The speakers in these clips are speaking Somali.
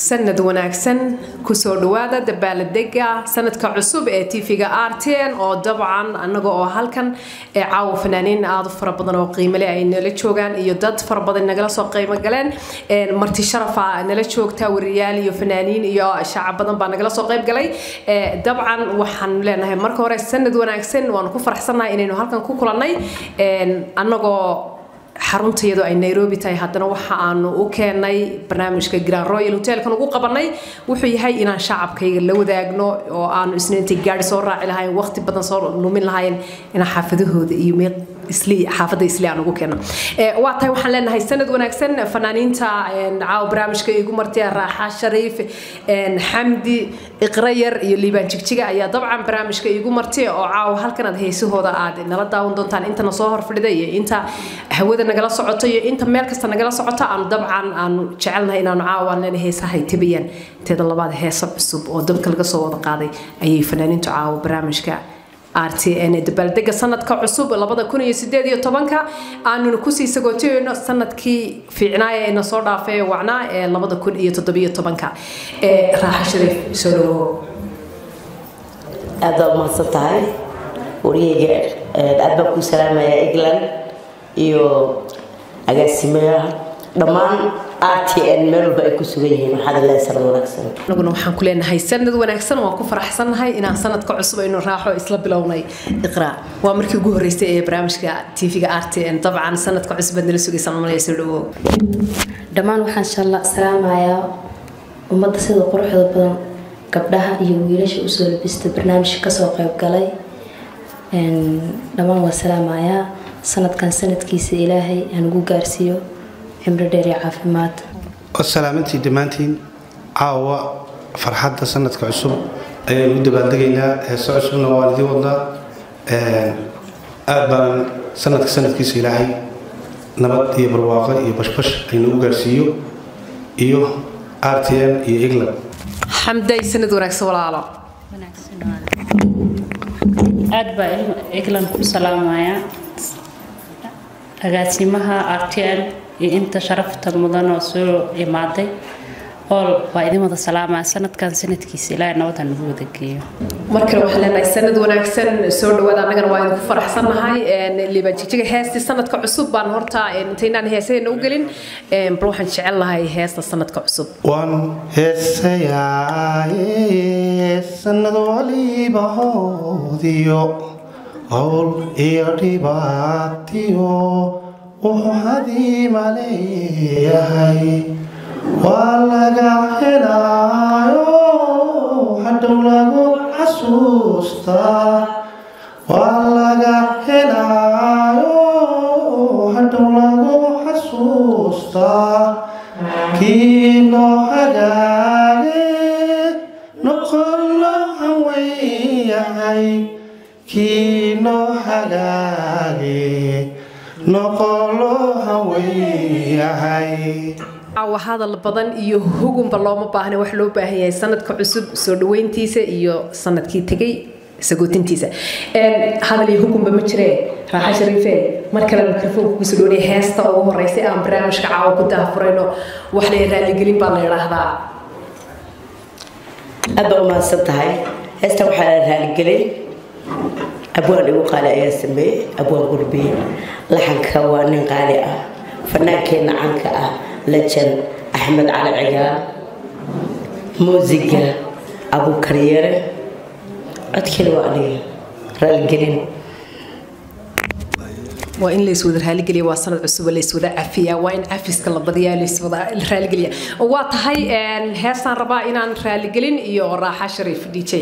sanad wanaagsan kusoo dhawaada dabaaladega sanadka cusub ee tv-ga rtn oo dabcan anaga oo halkan ee caawa fanaaniin aada u fara badan oo qiimale ay nala joogaan iyo dad fara badan nagala soo qiimo galeen marti sharafa nala joogta wariyaal iyo fanaaniin iyo shacab badan baa nagala soo qayb galay dabcan waxaan leenahay marka hore sanad wanaagsan waanu ku faraxsannahay inaynu halkan ku kulannay anagoo xaruntayadu ay nairobi tahay haddana waxa aanu u keenay barnaamijka grand royal hotelkan ugu qabanay wuxuu yahay inaan shacabkayga la wadaagno oo aanu isniintay gaari soo raaci lahayn waqti badan soo lumin lahayn inaan xaafadahooda iyo xaafadda isli aan ugu keeno waa tahay waxaan leenahay sanad wanaagsan fanaaniinta caawa barnaamijka igu martay raaxa shariif xamdi iqrayar iyo liibaan jigjiga ayaa dabcan barnaamijka igu martay oo caawa halkan aad heesahooda aad nala daawan doontaan intana soo horfadhida iyo inta hawada nagala socoto iyo inta meel kasta nagala socota aanu dabcan aanu jecelnahay inaanu caawa leena heesahay tabayaan inteeda labaad heeso cusub oo dabka laga soo wada qaaday ayay fanaaniintu caawa barnaamijka rtn dabaaldega sanadka cusub labada kun iyo sideed iyo tobanka aanuna kusii sagootayno sanadkii fiicnaaya ee nasoo dhaafay wacnaa ee labada kun iyo toddobiyo tobanka raaxa shariif soo dhawow aad baa umahadsan tahay wariyeyga aad baan kuu salaamayaa england iyo agaasimaha dhammaan rtn meel walba ay ku sugan yihiin waxaad leedahay sanad wanaagsan anaguna waxaan ku leenahay sanad wanaagsan waan ku faraxsannahay inaan sanadka cusub aynu raaxo isla bilownay iqraa waa markii ugu horreysay ee barnaamijka tv-ga rtn dabcan sanadka cusub baad nala sugaysan malaya soo dhawow dhammaan waxaan inshaalla salaamayaa ummadda sida quruxda badan gabdhaha iyo wiilasha usoo labista barnaamijka kasoo qayb galay dhammaan waa salaamayaa sanadkan sanadkiisa ilaahay aan ugu gaarsiiyo cimro dheer iyo caafimaad salaamantii dhammaantiin caawa farxadda sanadka cusub ayaynu u dabaaldegaynaa heeso cusubna waan idiin wadnaa aad baan sanadka sanadkiisa ilaahay nabad iyo barwaaqo iyo bashbash aynu u gaarsiiyo iyo rtn iyo england xamday sanad wanaagsan walaalo aad baa england ku salaamaya agaasimaha rtn iyo inta sharafta mudan oo soo imaaday ool waa idin wada salaamaa sanadkan sanadkiisa ilaahay nabada nagu wada geeyo mar kale waxaan leenahay sanad wanaagsan soo dhawaada annagana waa idinku faraxsannahay liibaan jijiga heestii sanadka cusub baan horta intaynaan heesadeena u gelin bal waxaan jecel lahay heesta sanadka cusub waan heesayaa sanad waliba hoodiyo howl iyo dhibaatiyo wuxuu hadiima leeyahay waa laga helaayo hadhow lagu xasuustaa waa laga helaayo hadhow lagu xasuustaa kii noo hagaage noqon loo haweeyahay kii noo hagaage caawa hadal badan iyo hugunba looma baahna wax loo baahan yahay sanadka cusub soo dhaweyntiisa iyo sanadkii tegay sagootintiisa hadal iyo hugunba ma jiree raaxa shariife mar kale mikrofoonka kusoo dhownay heesta ugu horeysay aan barnaamijka caawa ku daafurayno waxna raaligelin baa la idhaahdaa aad baa umahadsan tahay heesta waxaa la raaligelin abwaan igu qaali ayaa sameeyey abwaan gurbiye laxanka waa nin qaali ah fanaankeenna canka ah lejan axmed cali cigaal muusiga abuukaryare codkeeda waa aniga raaligelin waa in layswada raaligeliya waa sanad cusub layswada cafiya waa in cafiska la badiyaa layswada raaligeliya waa tahay heestaan rabaa inaan raaligelin iyo raaxa shariif d j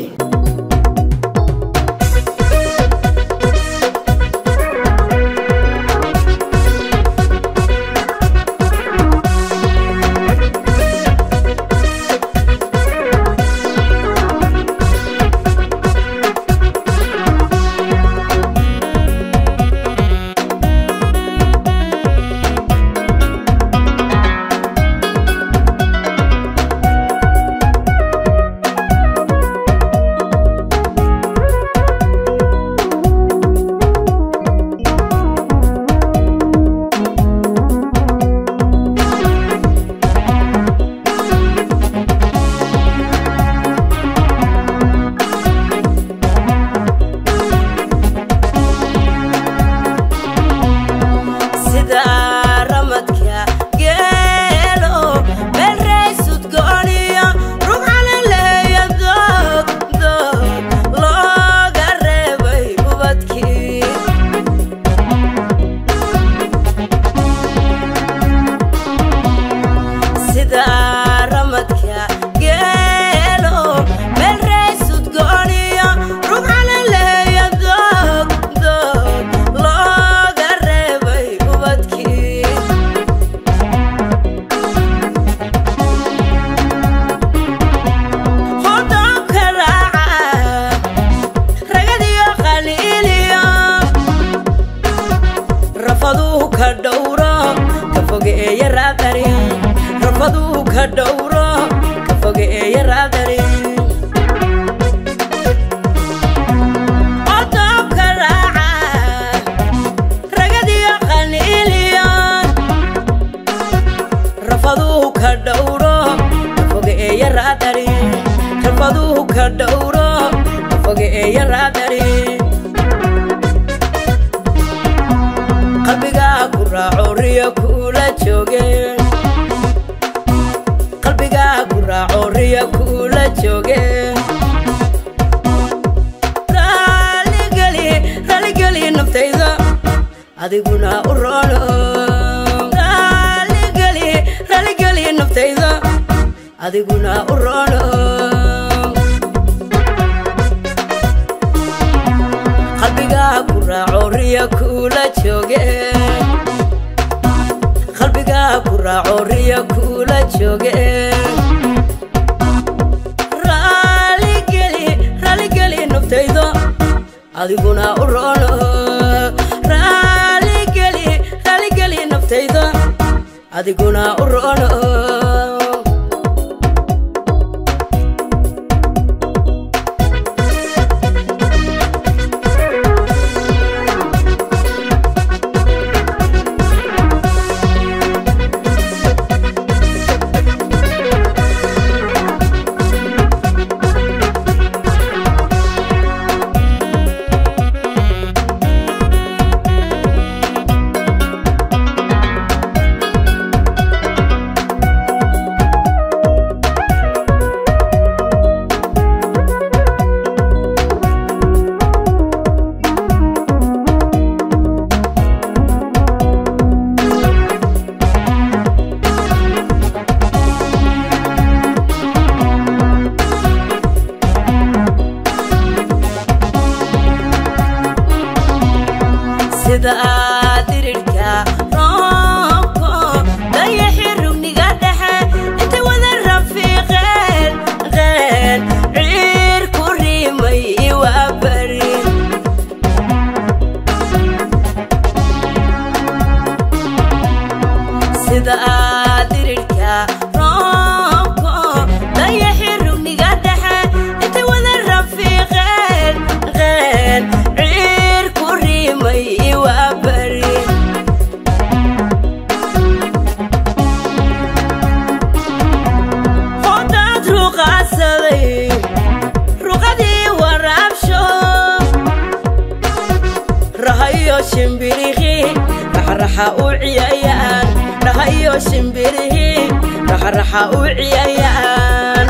ka dhowro ka fogeeya raadari rafaduu ka dhowro ka fogeeya raadari Odoobka raaca, ragadiyo qaniiliyoon. rafaduu ka dhowro ka fogeeya raadari rafaduu ka dhowro ka fogeeya raadari qalbigaa ku raaco riyo kuula jooge qalbigaa ku raaco riyo kuula jooge raaligeli raaligeli naftayda adiguna u roono raaligeli raaligeli naftayda adiguna u roono qalbigaa ku raaco riyo kuula jooge qalbigaa ku raaco riyo kuula jooge raaligeli raaligeli naftaydo adiguna u roono raaligeli raaligeli naftaydo adiguna u roono sida dirirka roobko dayaxi rugniga dhexe inta wada rafiiqeen qeen ciir ku rimay waa bari sida dirirka roobko dayaxi rugniga dhexe inta wada rafiiqeen qeen ciir ku rimay waa bari hodaad ruqaasaday ruqadii waraabsho rahayo shimbirihi raxraxa u ciyayaan rahayo shimbirihi raxraxa u ciyayaan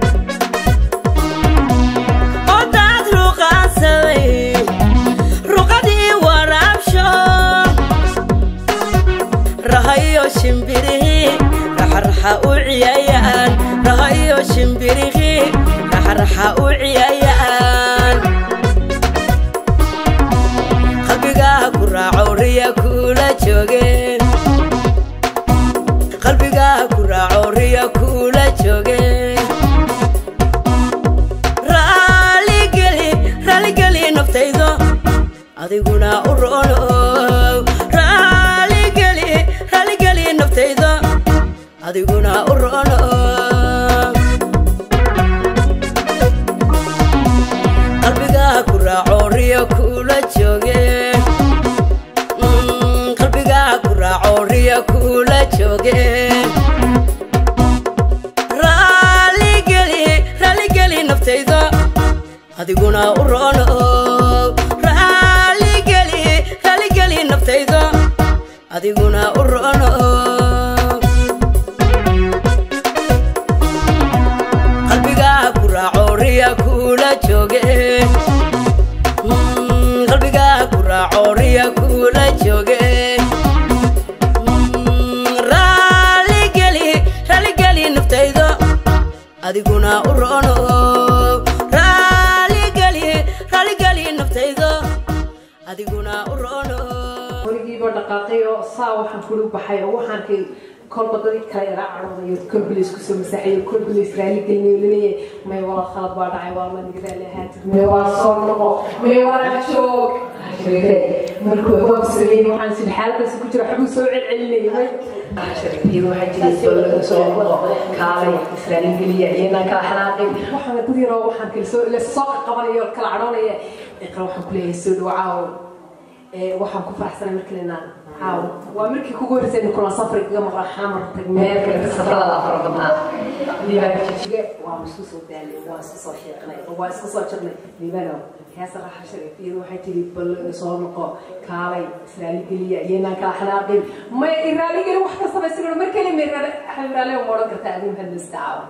hodaad ruqaasaday ruqadii waraabsho rahayo shimbirihi raxraxa u ciyayaan rahayo shimbirihi raxraxa u ciyayaan qalbigaa ku raaco riya kuula joogeen qalbigaa ku raaco riya kuula joogeen raaligeli raaligeli naftaydo adiguna u roono raaligeli raaligeli naftaydo adiguna u roono qalbigaa ku raaco riyo kuula jooge Mm, qalbigaa ku raaco riyo kuula jooge raaligeli raaligeli naftayda adiguna u roono raaligeli raaligeli naftayda adiguna u roono qalbigaa ku raaco riya kuula jooge Mm, qalbigaa ku raaco riya kuula jooge Mm, raaligeli raaligeli naftayda adiguna u roono raaligeli raaligeli naftayda adiguna u roono weligiiba dhaqaaqay oo saa waxaan kula baxay oo waxaan kay kolba dadii kale ila caroodayo kolbilis kusoo masaxayo kolbilis raali gelinayo laleeyahay may wala khalad baa dhacay waa ma niga raali ahaatid may waa soo noqo may wala joog markuu waa sameeyey waxaan si xaaladaas ku jira xubin soo celcelinayay way sharafiyadu waxay jireen soo laga soo kaalay israa'iil geliya iyana kala xanaaqin waxaan dad yaroo waxaan kala soo la soo qabanayo kala cadhoonaya iqra waxaan ku leeyahay soo dhawaaw ee waxaan ku faraxsanay markii inaan caaw waa markii kugu horeysay in kula safri kaga maqla xamar tag meel kale ka safrada afar badnaa liibaan jijige waa isku soo daalay waa isku soo sheeqnay waa isku soo jirnay liibano heesa raxa sharafiyadu waxay tiri bal soo noqo kaalay israa'iil geliya iyanaan kala xanaaqin may israa'iil geli wax ka samaysan mar kale may xamraale uma odhan kartaa adin hadda caawa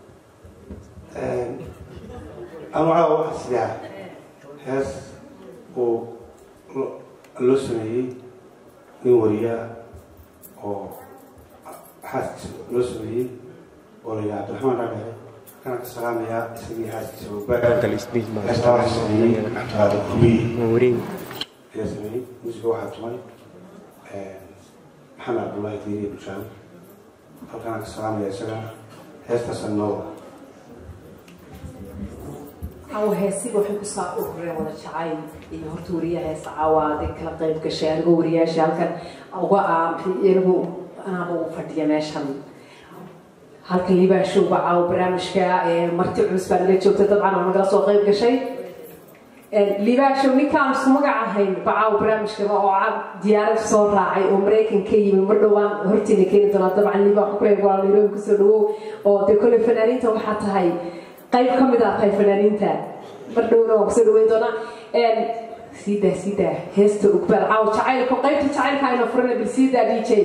anu caawa waxaa sidaa hees uu loo sameeyey nin wariyaa oo xaaskiisa loo sameeyey oo la yidhaha abdiraxmaan dhaadheere kana ka salaamayaa isagii xaaskiisa heestaa waxaa sameeyey cabdiqaadir kubiyi ayaa sameeyey musiga waxaa tumay maxamed cabdullaahi diiriye bushaan halkana ka salaamaya isagana heestaasa nooda caawa heesiga waxay ku saa urureen wada jacayl iyo horta wariyaha heesa caawa aday kala qayb gashay anigoo wariyaasha halkan uga ah anigu anaaba u fadhiya meeshan halkan libaashowga caawa barnaamijka marti culus baa nala joogta dabcan oo nagala soo qayb gashay libaashow ninkaan isu magac ahayn bacaaw barnaamijkaba oo diyaarad soo raacay oo maraykan ka yimi mar dhowaan hortiina keeni doonaa dabcan liba waxaan kuleeyahay waa nairobi kusoo dhawow oo dee kolley fanaaniinta waxaa tahay qayb ka mid ah tahay fanaaniinta mar dhowna waan kusoo dhaweyn doonaa siidaa siidaa heesta ugbaal caaw jacaylka qaybta jacaylka ayna furana bil siidaa d j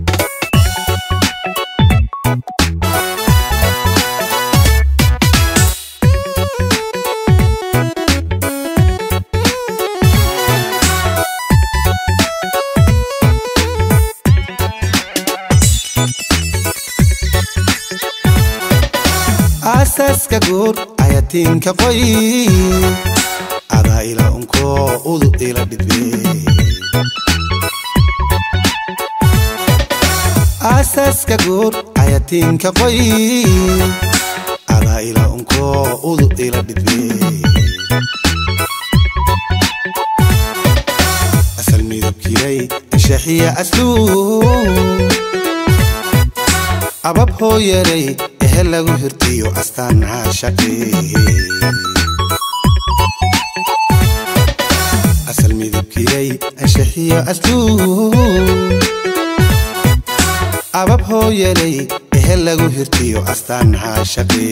aasaaska guur ayatiinka qoy adaa ila unkoo udu ila dhibe aasaaska guur ayatiinka qoy adaa ila unkoo udu ila dhibe asal midabkiray anshaxiya asluub abab hooyaray ehe lagu hirtiyo astaan caashaqe asal midabkiray anshaxiyo asluub abab hooyaray ehe lagu hirtiyo astaan caashaqe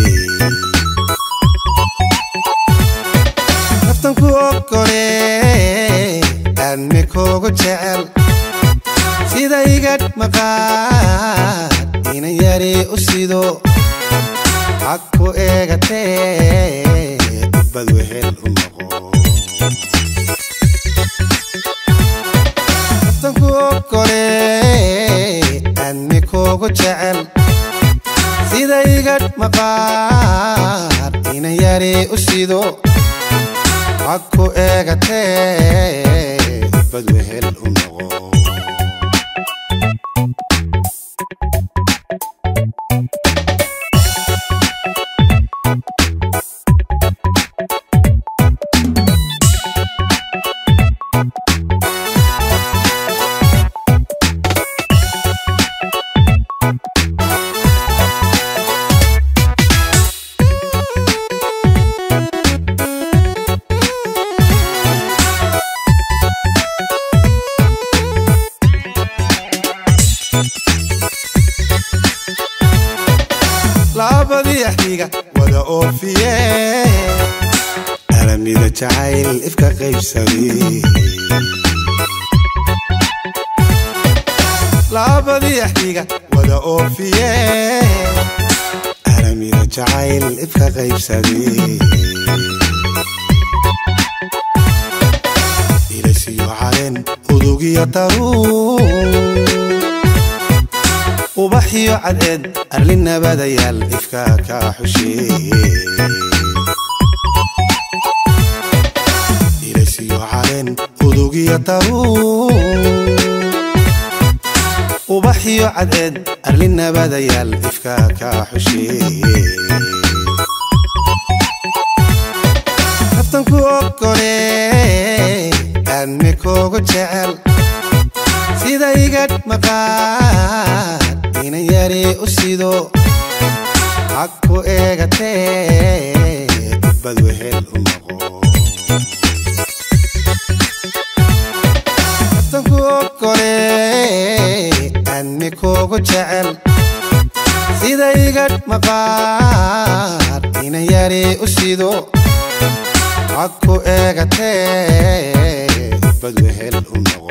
naftanku ogole aadme koogu jecel sida igadh maqaad inan yari u sido hag ku eegatee bad wehel u noqo naftanku ogole aadme koogu jecel sida igadh maqaad inan yari u sido hag ku eegatee bad wehel u noqo labadii axdiga wada oofiye alamida jacayl ifka qaybsaday labadii axdiga wada oofiye alamida jacayl ifka qaybsaday ilasiyo caleen udugiyo daruur ubaxiyo cadceed arli nabadayaal ifka ka xusheeye ilasiyo caleen udugiyo daruur ubaxiyo cadceed arli nabadayaal ifka ka xusheeye naftanku ogole admi kugu jecel sida igad maqaad inan yari u sido hagku eegatee bad wehel u noqo tanku ogole admi kugu jecel sida igad maqaad inan yari u sido hagku eegatee bad wehel u noqo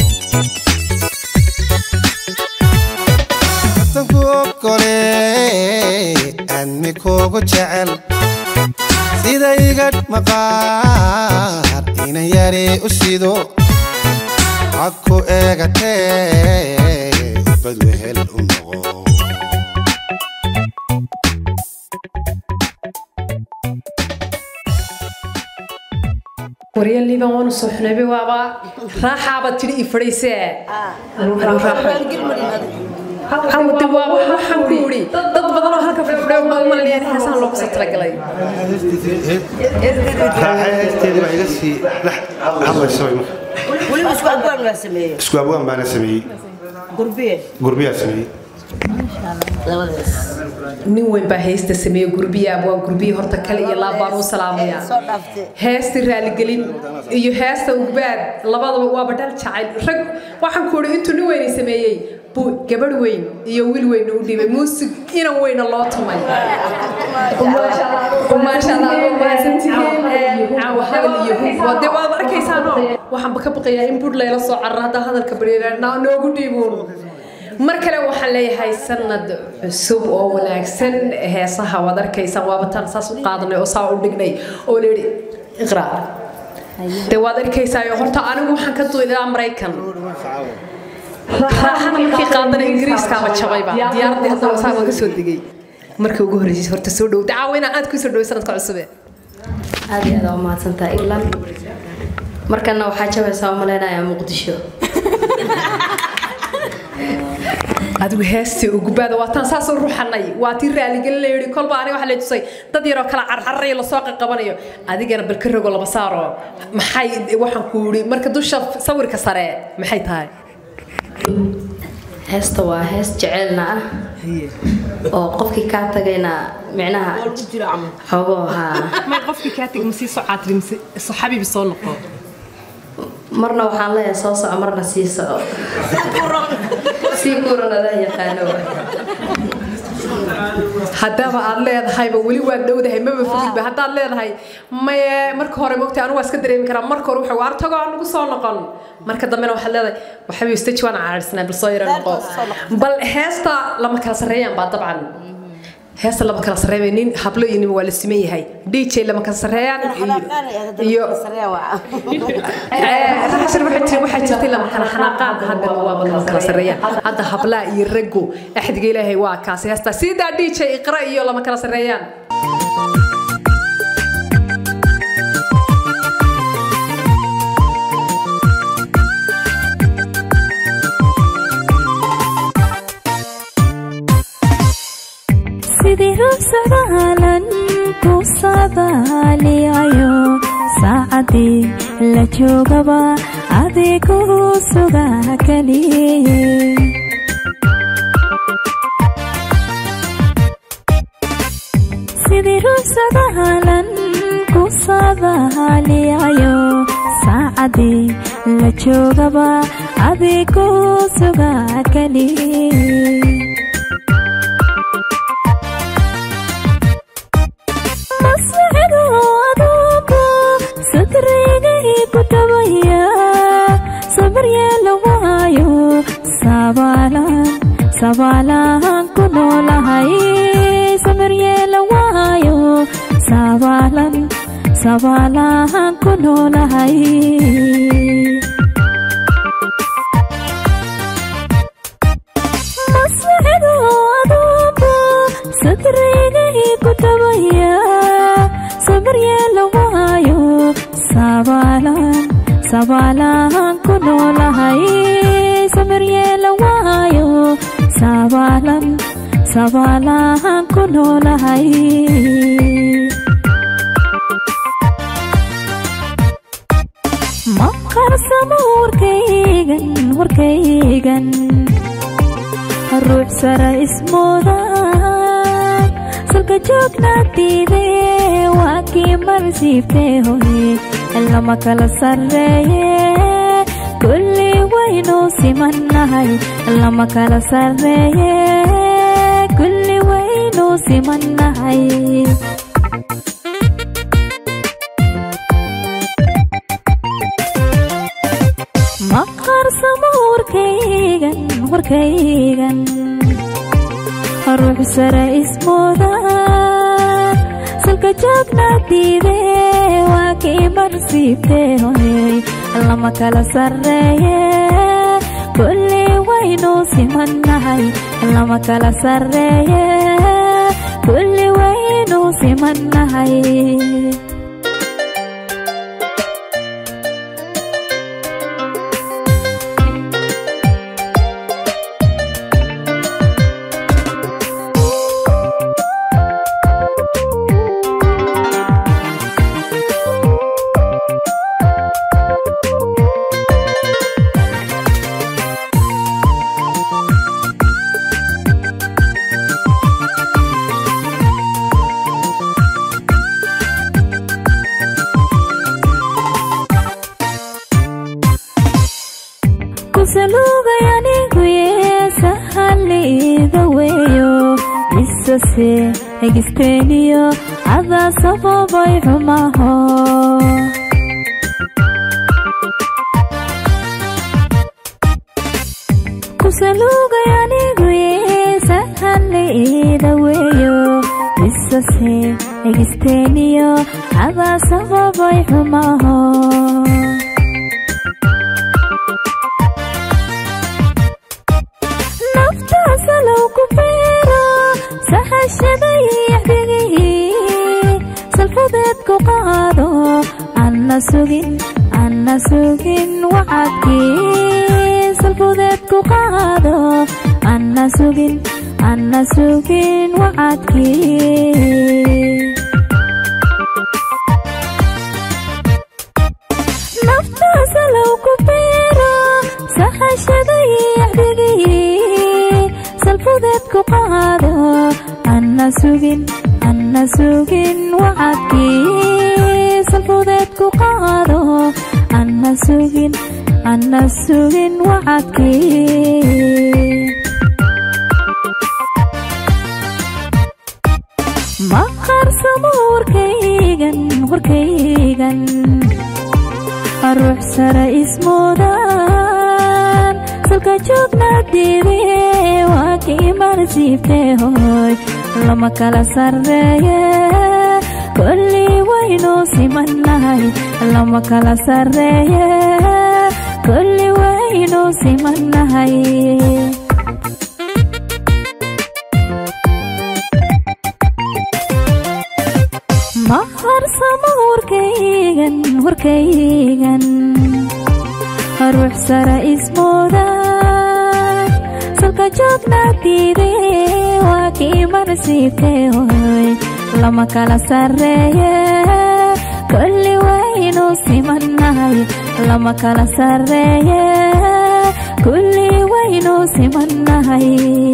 tanku ogole admi kugu jecel sida igad maqaad inan yari u sido hagku eegatee bad wehel u noqo warya liiban waanu soo xunayba waaba raaxaabaad tidhi i fadhiisee hawde waaba waxaan ku yidhi dad badan oo halka fadhiyo baa umalanayaan heesaan loogu soo talagalay raaxay heesteedii baa iga sii dhex hadlaysa way marka weliba isku abwaan waa sameeyey isku abwaan baana sameeyey gurbiye gurbiyaa sameeyey labadaas nin weyn baa heesta sameeye gurbiya abwaan gurbiya horta kale iyo laab baan u salaamaya soo dhaaftay heesta raaligelin iyo heesta ugbaad labadaba waaba dhal jacayl rag waxaan ku idhi intuu nin weyni sameeyey buu gabadh weyn iyo wiil weyn u dhibay muusig inan weyna loo tumay maasha allah waa mahadsantihiin caawa hadal iyo hub waa dee waad arkaysaano waxaanba ka baqayaa in budh layla soo carra haddaa hadalka baryana noogu dhiibuun mar kale waxaan leeyahay sanad cusub oo wanaagsan heesaha waad arkaysaan waaba tan saas u qaadanay oo saa u dhignay oo layidhi iqra dee waad arkaysaayo horta anigu waxaan ka duulilaa maraykan raaxana markii qaadana ingiriiskaaba jabayba diyaaradii haddana saa laga soo degay markii ugu horreysay horta soo dhow dacaawina aad ku soo dhoway sanadka cusube aad iyo aad aa umahadsantaha england markana waxaa jabaysaa u malaynayaa muqdisho adigu heestii ugubaada waa taan saasoo ruxanay waa tii raaligelin la yidhi kolba aniga waxaa lay tusay dad yaroo kala carcararayo lasoo qaqabanayo adigana bal ka rogo laba saaro maxay waxaan ku yidhi marka dusha sawirka sare maxay tahay heesta waa hees jecelna ah oo qofkii kaa tagayna micnaha xogoo haa may qofkii kaa tegi masii soo caatiri mise saxaabibi soo noqo marna waxaan leeyahay soo soco marna sii soco sii kuran adaa yaqaano haddaaba aad leedahayba weli waad dhowdahay maba fogidba haddaad leedahay maye marka hore mogtay anigu waa iska dareemi karaa marka hore wuxuu waar tago aan nagu soo noqon marka dambena waxaad leedahay waxabi staji waan caarisnaa bal soo yara noqo bal heesta lama kala sarreeyaan baa dabcan heesta lama kala sarreeya nin hablo iyo nin waa la siman yahay dj lama kala sarreeyaan iyo raxashir waxay tiri waxaa jirtay lama kala xanaaqaan haddana waaba lama kala sarreeyaan hadda hablaa iyo raggu axdiga ilaahay waa kaasi heesta sidaa dj iqra iyo lama kala sarreeyaan sidii hubsadaalan ku sadaaliyayo saacadii la joogaba adigu sugaa keliye sidii hubsadaalan ku sadaaliyayo saacadii la joogaba adigu sugaa keliye sabaalaan ku noolahay samaryeela waayo sabaalan sabaalaan ku noolahay masnacidu aduunku sadrigay ku tabaya samaryeela waayo sabaalan sabaalaan ku noolahay samaryeela waayo sabaalan sabaalaan ku noolahay maqar warkaygan warkaygan ruux sara ismooda salka joognaatiide waa kii marsiibtee hoye lama kala sarreeye kulli waynu simannahay lama kala sarreeye kulli waynu simannahay ma qarsamo warkaygan warkaygan ruux sara ismooda salka joognaatiide waa kii marsiibtee hoyey lama kala sarreeye kulli waynu simannahay lama kala sarreeye kulli waynu simannahay kusalugay anigu yeesahaliida weeyo isase egisteeniyo adaa sababay xumaho kusalugay anigu yeesahaliida weeyo isase egisteeniyo adaa sababay xumaho naftaasalow ku beero sahashaday yaxdigihii salfadeed ku qaado anna sugin anna sugin wacadkii salfadeed ku qaado anna sugin anna sugin wacadkii naftaasalow ku beero sahashaday yaxdigihii salfadeed ku qaado anna sugin anna sugin wacadkii salfadeed ku qaado anna sugin anna sugin wacadkii ma qarsamo warkaygan warkaygan ruux sara ismoodan salka joognaadiide waa kii marsiibtee hoy lama kala sarreeye kulli waynu simannahay lama kala sarreeye kulli waynu simannahay ma qarsamo warkaygan warkaygan ruux sara ismooda salka joognaatiide waa kii marsiibtee hoy lama kala sarreeye kulli waynu simannahay lama kala sarreeye kulli waynu simannahay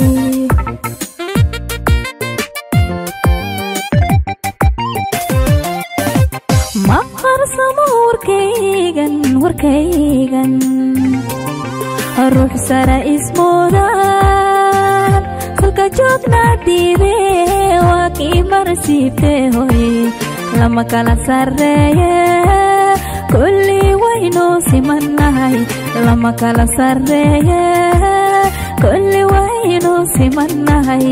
ma qarsamo warkaygan warkaygan ruux sara ismoodan salka joognaatiide waa kii marsiibtee hoy lama kala sarreeye kulli waynu simannahay lama kala sarreeye kulli waynu simannahay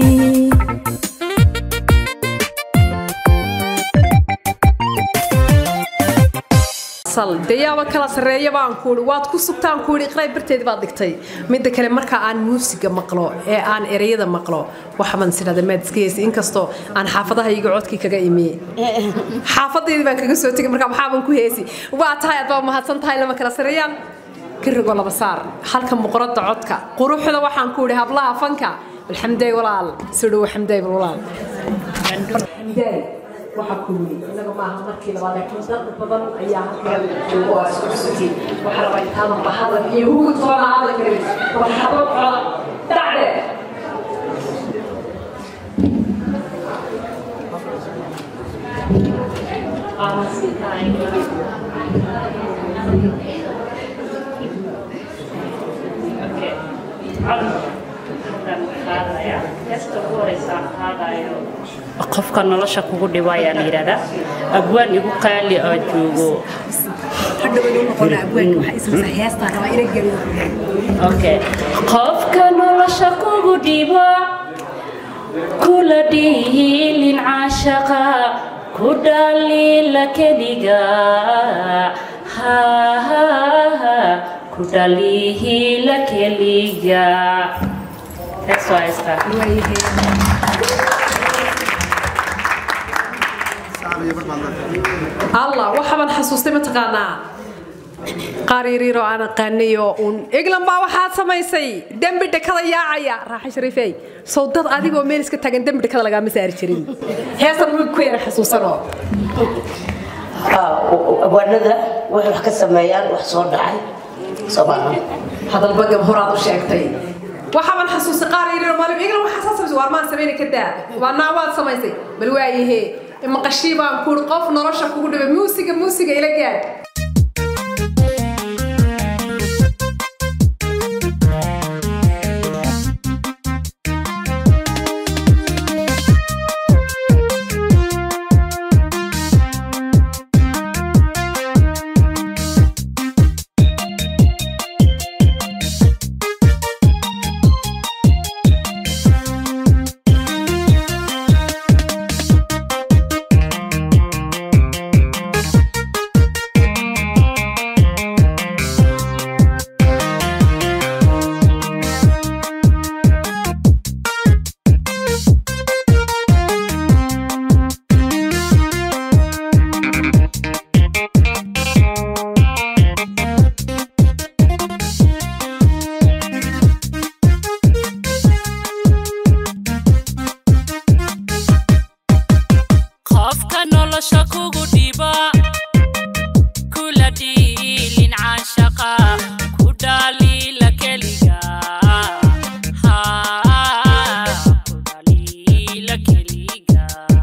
dayaaba kala sareeya baan kuui waad ku sugtaan kuui iqray barteedi baad dhigtay midda kale marka aan muusiga maqlo ee aan ereyada maqlo waxbaan sidhada maad iska heysa inkastoo aan xaafadaha iga codkii kaga imiye xaafadeedii baan kaga soo tegay marka maxaaban ku heesi waa tahay aad baa mahadsan tahay lama kala sareeyaan kirigo laba saar halka muqradda codka quruxda waxaan ku idhi hablaha fanka alxamday walaal sidhow xamday walaal waxa ku yiri inaga maaha markii labaad laakiin dad badan ayaa halkan jooga oo isku cusubtiin waxaa rabaa intaadan bahadan iyo hugud toona aadan karin marxabo coda dacde qofka nolosha kugu dhibo ayaa la yidhahdaa abwaan igu qaali oo joogo okay qofka nolosha kugu dhibo kula dhihilin caashaqa ku dhaliila keliga ha ku dhaliihila keliga That's why I started. allah waxaban xasuustay mataqaanaa qaar yariiroo aan aqaanayo uun eglan baa waxaad samaysay dembi dhakada yaacaya raaxa shariifey sow dad adigoo meel iska taagan dembi dhakada lagaama saari jirin heestan wiig ku yara xasuusanoo abwaanada waxay wax ka sameeyaan wax soo dhacay soo maaha hadalba gab horaad u sheegtay waxaban xasuustay qaar yariiroo maalin eglan waxaa saa samaysay waar maan samayna ka daa waa naa waad samaysay bal waayahee maqashii baan kuuri qof nolosha kugu dhibay muusiga muusiga ila gaad qofka nolosha kugu dhiba kula dhiilin caashaqa ku dhaliila keliga Ha, ku dhaliila keliga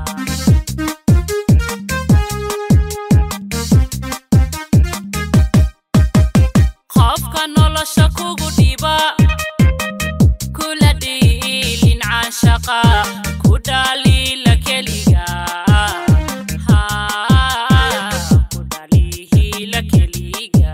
qofka nolosha kugu dhiba kula dhiilin caashaqa ku dhaliila keliga Ha, ku dhaliila keliga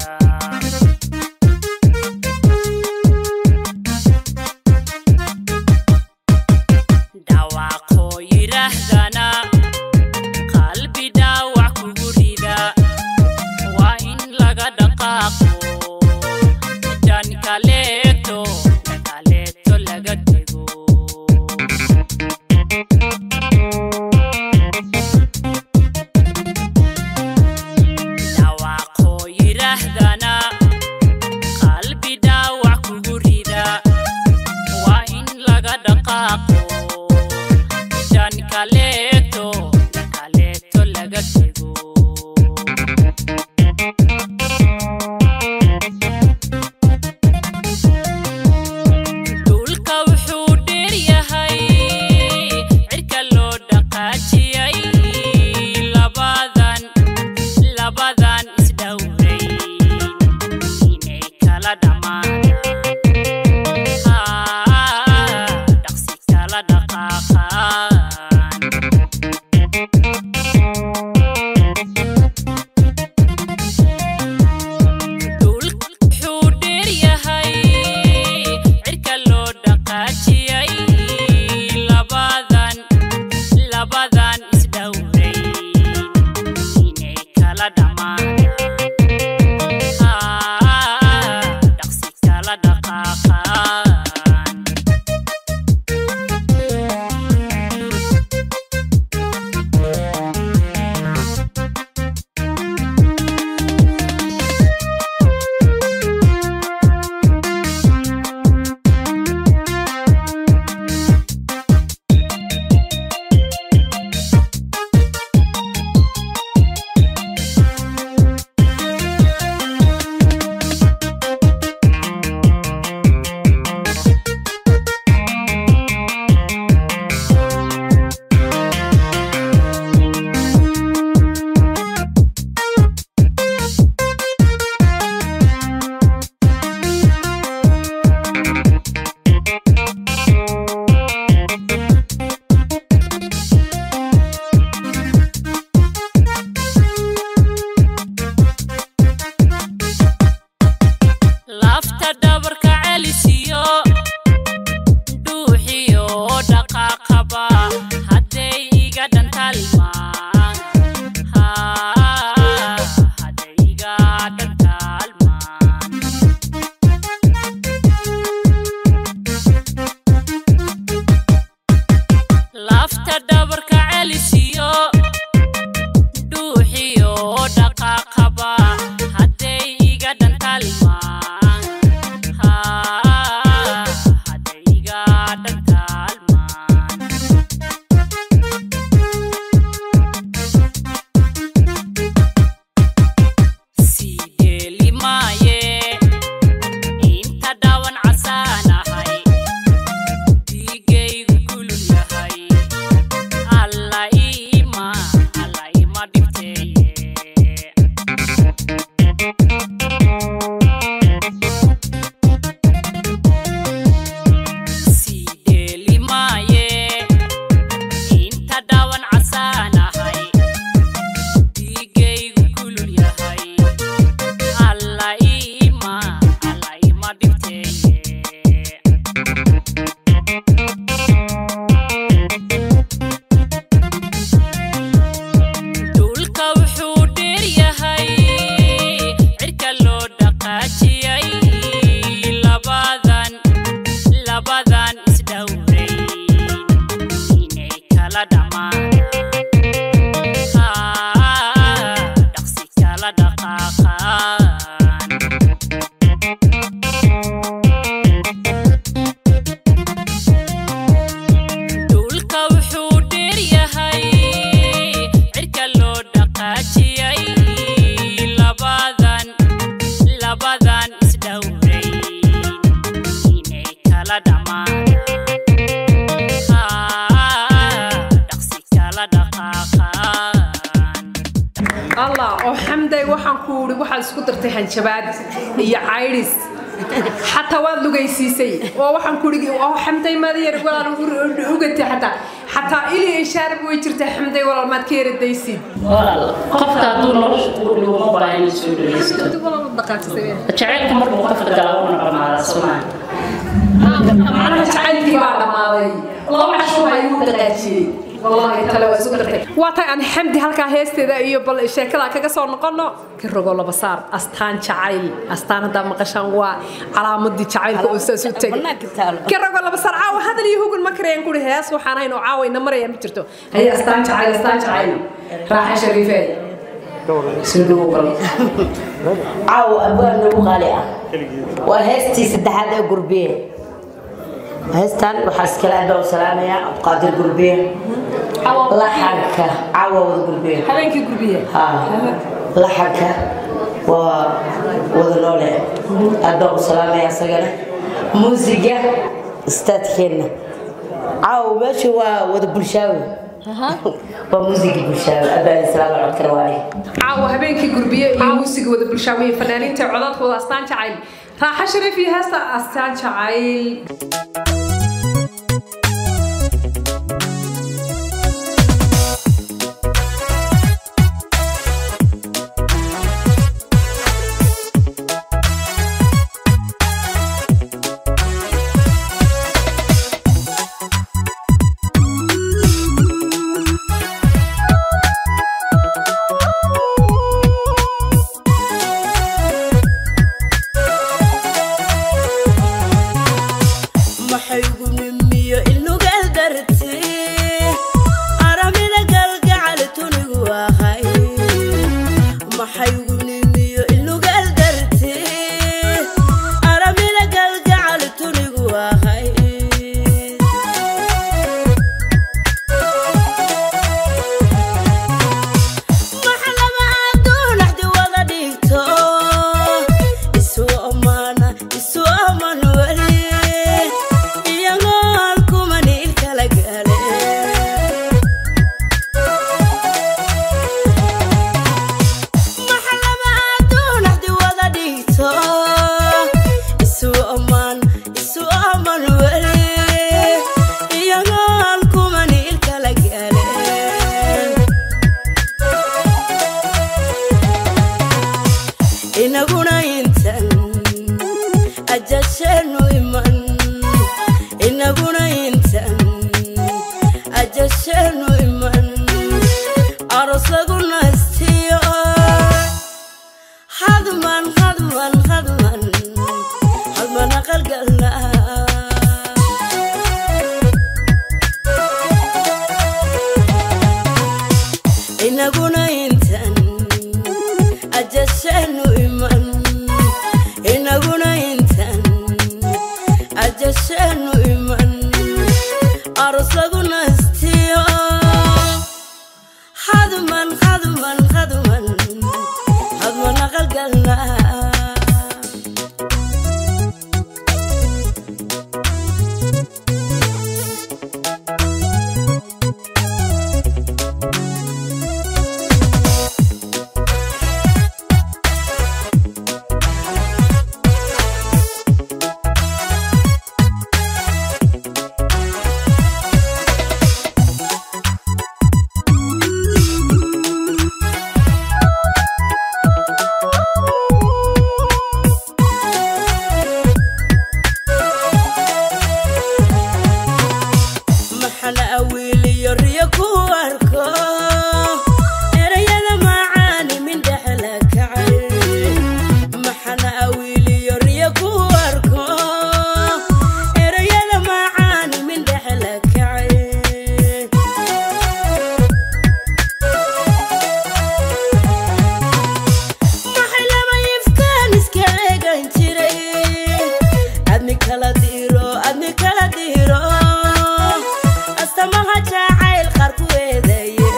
dhawaaqoo yidhaahdana qalbi dhaawac kugu rida waa in laga dhaqaaqo dan kaleeto kaleeto laga tego dhawaaqoo yidhaahdana qalbi dhaawac kugu rida waa in laga dhaqaaqo dan kaleeto kaleeto laga tego dhulka wuxuu dheer yahay cirka loo dhaqaajiyay labadan labadan isdhowray inay kala dhammaadaan Ah, dhaqsi kala dhaqaaqaan dhulka wuxuu dheer yahay cirka loo dhaqaajiyay labadan labadan isdhowray inay kala dhammaadaan Ah, dhaqsi kala dhabarka celisiyo dhuuxiyo dhaqaaqaba hadday iga dhantaalmaan hadday iga dhantaalmaan lafta dhabarka celisiyo dhuuxiyo dhaqaaqaba hadday iga dhantaalmaan hadday iga dhantaalmaan sii geeli maaye inta dhawan casaanahay dhiigaygu kulul yahay alla ima alla ima dhibteeye sii dheeli maaye inta dhawan casaanahay dhiigaygu kulul yahay alla ima alla ima dhibteeye dhulka wuxuu dheer yahay cirka loo dhaqaajiyay labadan labadan isdhowray inay kala dhammaadaan dhaqsi kala dhaqaaqaan dhulka wuxuu dheer yahay cirka loo dhaqaajiyay labadan labadan isdhowray inay kala dhammaadaan dhaqsi kala dhaqaaqaan allah oo xamday waxaan ku uri waxaad isku dartay hanjabaad iyo caydhis xataa waad lugaysiisay oo waxaan ku uri oo xamday maad yar walaal ugatay xataa xataa ili ishaarab way jirtaa xamday walaal maad ka yaradaysid walaal qofka hadduu nolosha ku luguma baahan inuu soo dhageysto jacaylku markuu qofka gala uuna dhamaadaa somaa macnaha jacaylkii baa dhammaaday laba casho baa igu dhaqaajiyey wallahi tale waa isu dartay waa tay aan xamdi halkaa heesteeda iyo bal sheekada kaga soo noqono ka rogo laba saar astaan jacayl astaan haddaa maqashaan waa calaamadii jacaylka oo saas u teg ka rogo laba saar caawa hadal iyo hugun ma karayaan kuri hees waxaan hayn oo caawa ina maraya ma jirto haye astaan jacayl astaan jacayl raaxa shariifee sinduu gal caawo abwaan nagu qaali ah waa heestii saddexaad ee gurbiye heestan waxaa iskale adoo salaamaya abqaadir gurbiye laxanka caawa wada gurbiye habeenkii gurbiye ha laxanka waa wada noole adoo u salaamaya isagana muusiga istaadkeenna caawo meesha waa wada bulshaawe waa muusiga bulshaawe abaan salaam codkana waale caawa habeenkii gurbiye iyo muusiga wada bulshaawiye fanaaniinta codadkooda astaan jacayl raaxa shariif iyo heesta astaan jacayl ma ajasheenu iman inaguna intan ajasheenu iman aros lagu nastiyo hadman hadman hadman hadman aqalgalna inaguna intan ajasheenu iman inaguna intan ajasheenu iman aros lagu nastiyo hadman hadman hadman hadman aqalgalna maxana awiiliyo riyo ku arko erayada macaani min dhexla kacay maxana awiiliyo riyo ku arko erayada macaani min dhexla kacay maxay lama ifkaan iska eegan jiray adni kala diro adni kala diro astamaha jacayl qaar ku eedaye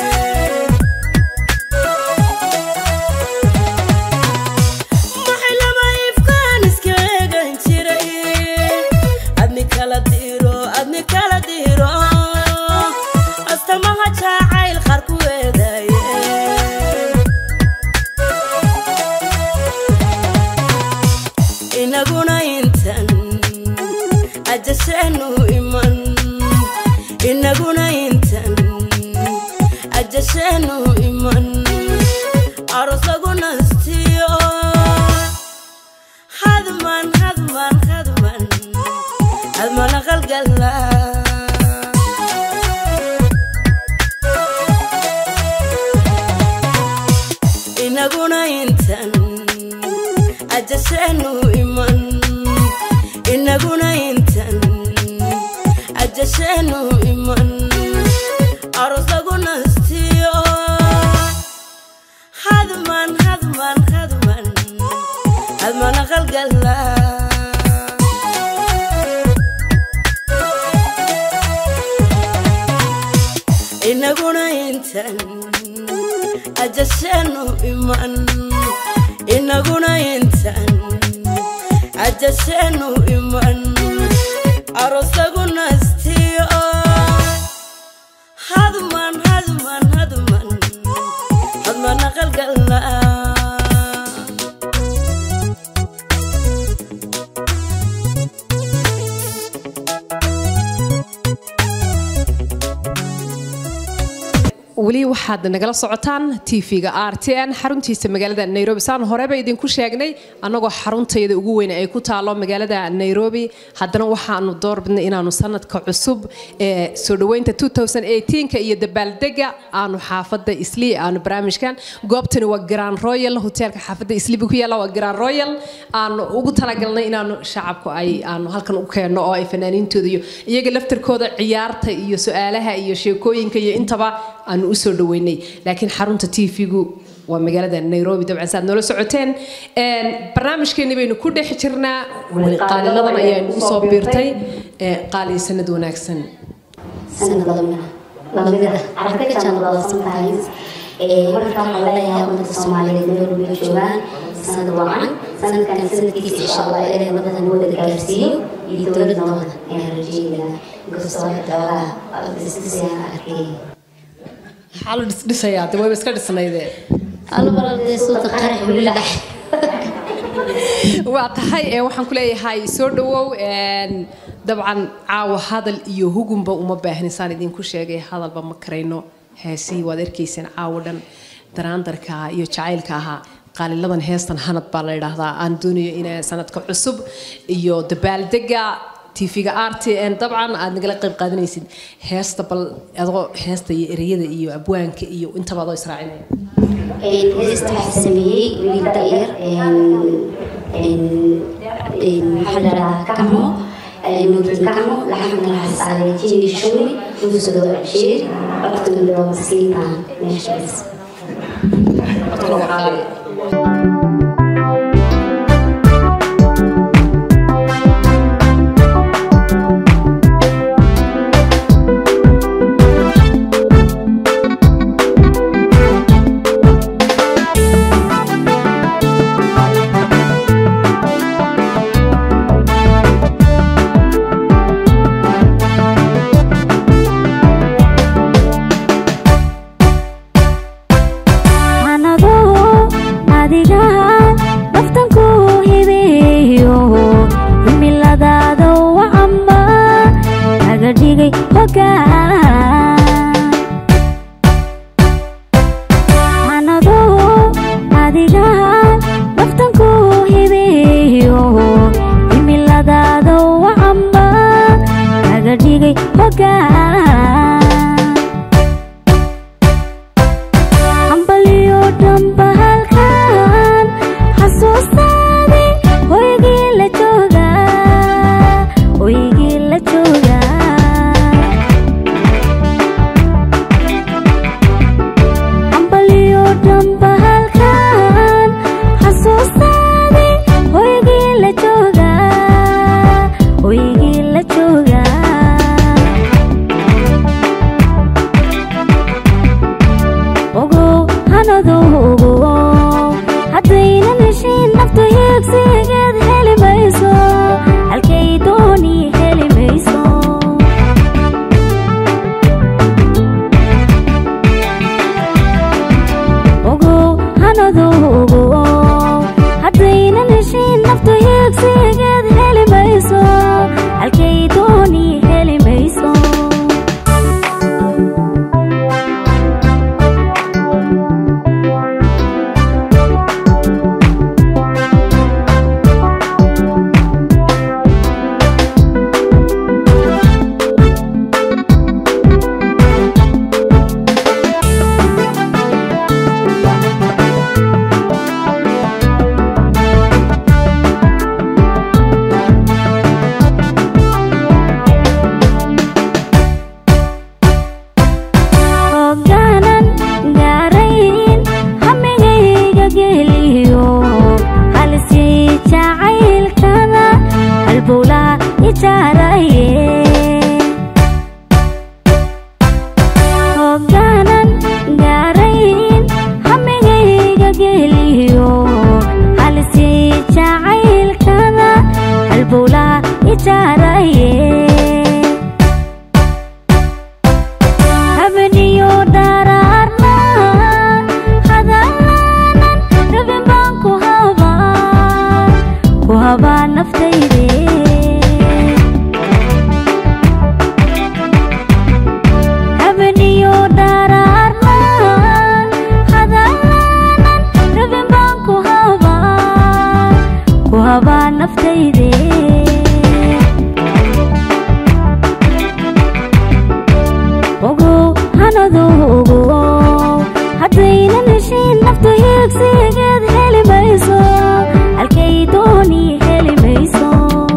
maxay lama ifkaan iska eegan jiray adni kala diro adni kala diro astamaha jacayl qaar ku eedaye inaguna intan ajasheenu iman inaguna intan ajasheenu iman aros lagu nastiyo hadman hadman hadman hadman aqalgalna inaguna intan ajasheenu iman inaguna intan ajasheenu iman aros lagu nastiyo hadman hadman hadman hadman aqalgalna inaguna intan ajasheenu iman inaguna intan ajasheenu iman aros lagu nastiyo hadman hadman hadman hadman aqalgalna weli waxaad nagala socotaan tv-ga r t n xaruntiisa magaalada nairobi saan horeba idinku sheegnay annagoo xaruntayda ugu weyn ay ku taalo magaalada nairobi haddana waxaanu doorbidnay inaanu sanadka cusub ee soo dhaweynta 2018 iyo dabaaldega aanu xaafada islii aanu barnaamijkan goobtani waa grand royal hoteelka xaafada isliiba ku yaalla waa grand royal aanu ugu talagalnay inaanu shacabku ay aanu halkan u keenno oo ay fanaaniintooda iyo iyaga laftarkooda ciyaarta iyo su-aalaha iyo sheekooyinka iyo intaba aanu usoo dhaweynay laakiin xarunta tv-gu waa magaalada nairobi dabcan saad noola socoteen barnaamijkeeni baynu ku dhex jirnaa weli qaaliladan ayaanu usoo biirtay qaali sanad wanaagsan sanad lamida lamida carabka ka jaanlada sometimes marka waxaan leeyahay ummadda soomaaliyeed meel walba joogaan sanad wacan sanadkan sanadkiisa insha allah inay wadada noo wada gaarsiiyo iyo dowladnooda ayaan rajeynayaa inkastoo doogaha isdhisayaan arkay maxaa la dhisdhisayaa de wayba iska dhisnaydee albaladee suuta qarax weli dhax waa tahay ee waxaan ku leeyahay soo dhawow dabcan caawa hadal iyo hugunba uma baahnisaan idinku sheegay hadalba ma karayno heesihii waad arkayseen caawo dhan daraandarka iyo jacaylka ahaa qaaliladan heestan hanad baa la yidhaahdaa aan doonayo in sanadka cusub iyo dabaaldega tv-ga r t n dabcan aad nagala qayb qaadanaysid heesta bal adoo heesta iyo ereyada iyo abwaanka iyo intaba adoo israacinaya heesta waxaa sameeyey wiil da'yar maxaa la dhahaa kamo nuurtin kamo laxanka waxaa saaray jini shumi muusiga waa bashiir codkana waa maskiinta meeshaas anado adiga naftanku hibeeyo himiladaada wacamba kaga dhigay hogaan anado adiga naftanku hibeeyo himiladaada wacamba kaga dhigay hogaan ambaliyo dhamba halkan xasuustaadi hoygii la jooga hoygii la jooga ambaliyo dhamba halkan xasuustaadi hoygii la jooga hoygii la jooga ogow hanadu ogow haddaynan heshiin naftu hiigsigeed heli mayso halkay dooni heli mayso ogow hanadu ogow haddaynan heshiin naftu hiigsigeed heli mayso halkay dooni heli mayso hogaanan gaarayn hamigayga geliyo halisii jacaylkada halbowlaha ijaaraye hogaanan gaarayn hamigayga geliyo halisii jacaylkada halbowlaha ijaaraye habeniyo dharaarna hadalaanan rabin baan ku habaa ku habaa naftayde habeniyo dharaarna hadalaanan rabin baan ku habaa ku habaa naftayde ogow hanadu ogow haddaynan heshiin naftu hiigsigeed heli mayso halkay dooni heli mayso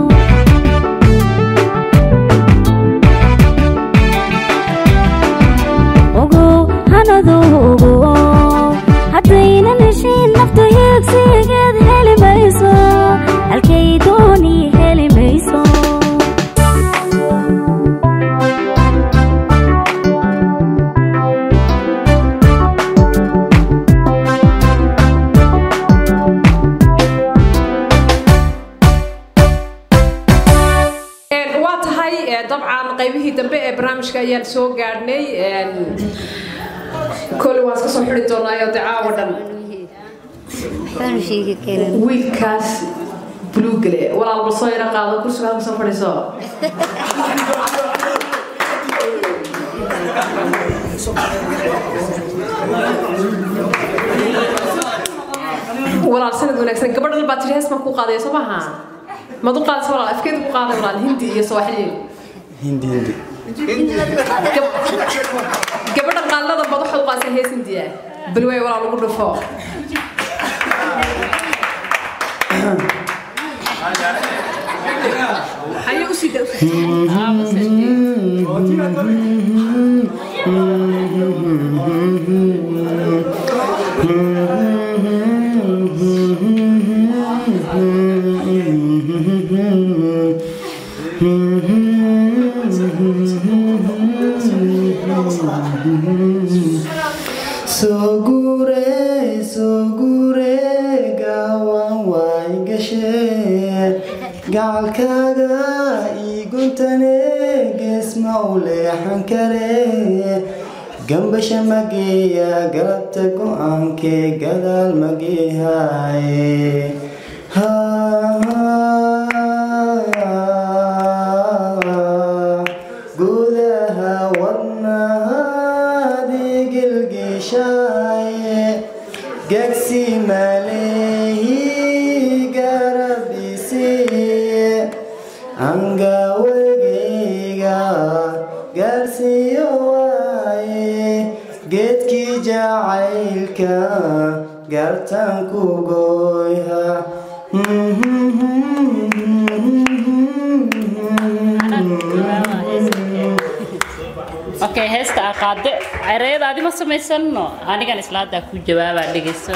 ogow hanadu ogow haddaynan heshiin naftu hiigsigeed heli mayso halkay dooni heli mayso Een, waa tahay ee, dabcan qaybihii dambe ee barnaamijka ayaan soo gaadhnay een, kole waan iska soo xidi doonaayo de caawa dhan wiilkaas buluugale walaal bal soo yara qaado kursiga halka soo fadhiiso walaal sanad wanaagsan gabadhan baa tiri hees baan ku qaadaya soo maaha mad u qaadaysa walaal afkeed ku qaaday walaal hindi iyo sooxili hindi hindi gabadha qaallada bad waxaad u qaadaysa hees hindiya bal way walaal ugu dhufo haye usii da soo guure soo guure gaawaan waay gashee gacalkaaga ii guntane geesma u leexan kare gambasha mageeya galabta go-aankee gadaal mageehaaye gudaha wadnahaadii gilgishaaye gegsi maleehi garabisiiye angawegeyga gaarsiiyo waaye geedkii jacaylka gartaan ku gooyha okay heesta aa qaade ereyada adi ma samaysano anigan isla haddaa ku jawaabaa dhegeyso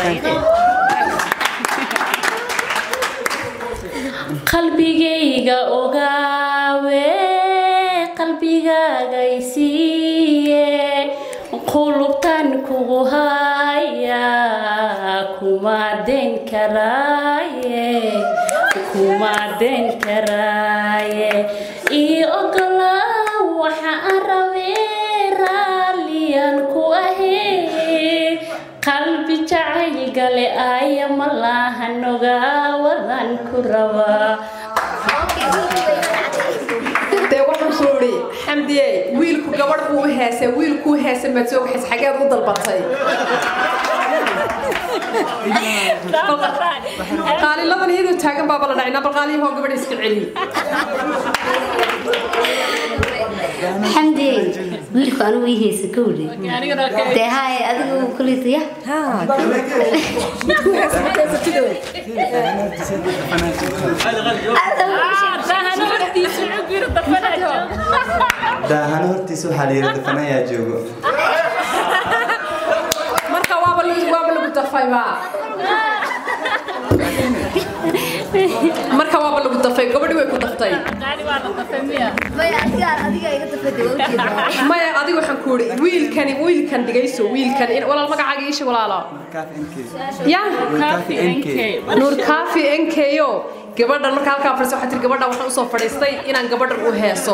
qalbigayga ogaawe qalbigaaga isiiye qulubtan kugu haya kuma den karaaye kuma den karaaye ii ogolaa waxa aan rabee raalliyan ku ahee qalbi jacayl gale aya malahan ogaawadan ku rabaa dee waxaan ku idhi xamdiye wiilku gabadh buu u heesay wiilkuu heesay maad soo kaxays xageed u dalbatay qaaliladan iyadoo taagan baaba la dhacay nabal qaaliyahoo gabadha iska celi xamdi wiilku anigu ii haysa ka wuri dee haye adigu kulitaya daahana hortiisa waxaa la yidhi dafan ayaa joogo marka waaba lagu waaba lagu dafayba marka waaba lagu dafay gabadhi way ku daftay maya adiga waxaan ku idhi wiilkani wiilkan dhigayso wiilkan in- walaal magacaaga iisha walaalo ya nuur kaafi nko gabadhan marka halkaa fadhiisa waxaa tiri gabadhan waxaan usoo fadhiistay inaan gabadhan u heeso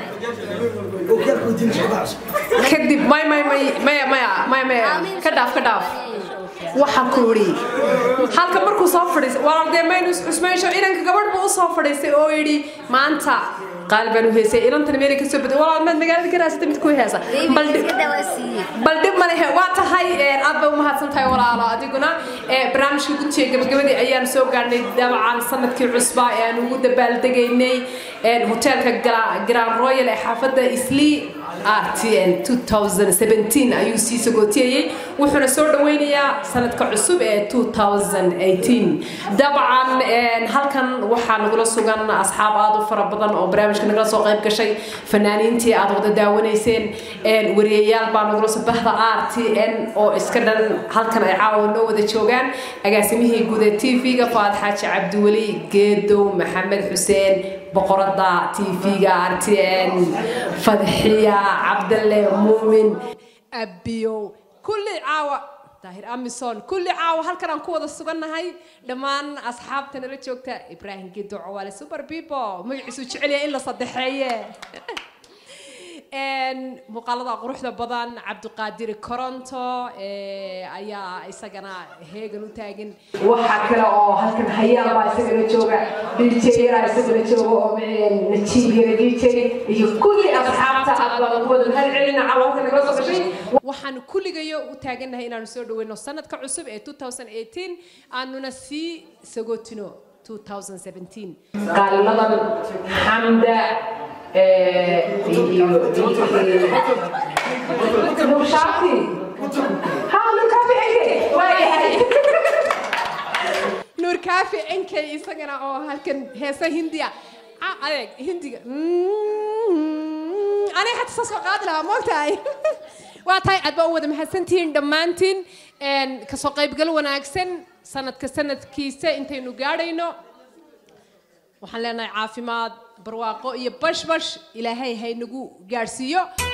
kadib may may may maya maya maya maya ka dhaaf ka dhaaf waxaa ku idhi halka markuu soo fadhiistay walaal dee maynu isxusmeysho inanka gabadh buu usoo fadhiistay oo yidhi maanta qaali baan u heysay inantan meelay kasoo baday walaal maad magaalada ka raasatay mid ku heesa bal dhib- bal dhib ma lehe waa tahay een, aad bay umahadsan tahay walaalo adiguna ee, barnaamijka gudsiga gabagabadii ayaan soo gaarnay dabcan sanadkii cusbaa ee aan ugu dabaaldegaynay een, hoteelka Gra- grand royal ee xaafadda islii rtn 2017 ayuu sii sagootiyeyey wuxuuna soo dhaweynayaa sanadka cusub ee 2018 dabcan een, halkan waxaa nagula sugan asxaab aad u fara badan oo barnaamijka nagala soo qayb gashay fanaaniintii aad wada daawanayseen een, wariyayaal baa nagula soo bahda rtn oo iska dhan halkan ay caawa noo wada joogaan agaasimihii guud ee tv-ga faad xaaji cabdiweli geedow maxamed xuseen boqorada tv-ga rtn fadxiya cabdalle muumin abiyow kulli caawa daahir amison kulli caawa halkan aan ku wada sugannahay dhammaan asxaabta nala joogta ibraahim geedo cawaale super people magaciisu jecel yahay in la saddexeeye Een, muuqaalada quruxda badan cabdiqaadir koronto ee, ayaa isagana heegan u taagan waxaa kale oo halkan hayaan baa isagana jooga dj yaraa isagana jooga oo najiib yara dj iyo kulli asxaabta aad baan ugu wada mahad celina caawalka nagala soo gashay waxaan kulligayo u taagannahay inaanu soo dhaweyno sanadka cusub ee 2018 aanuna sii sagootino 2017 qaalimadan xamda iyo nushaati ha nurkaafi enke waayahay nurkaafi enke isagana oo halkan heesa hindiya ah adeeg hindiga aniga xataa saas oo qaadi lahaa moogtahay waa tahay aad baa u wada mahadsantihiin dhammaantiin Een, kasoo qaybgal wanaagsan sanadka sanadkiisa intaynu gaadhayno waxaan leenahay caafimaad barwaaqo iyo bashbash ilaahay haynagu gaadhsiiyo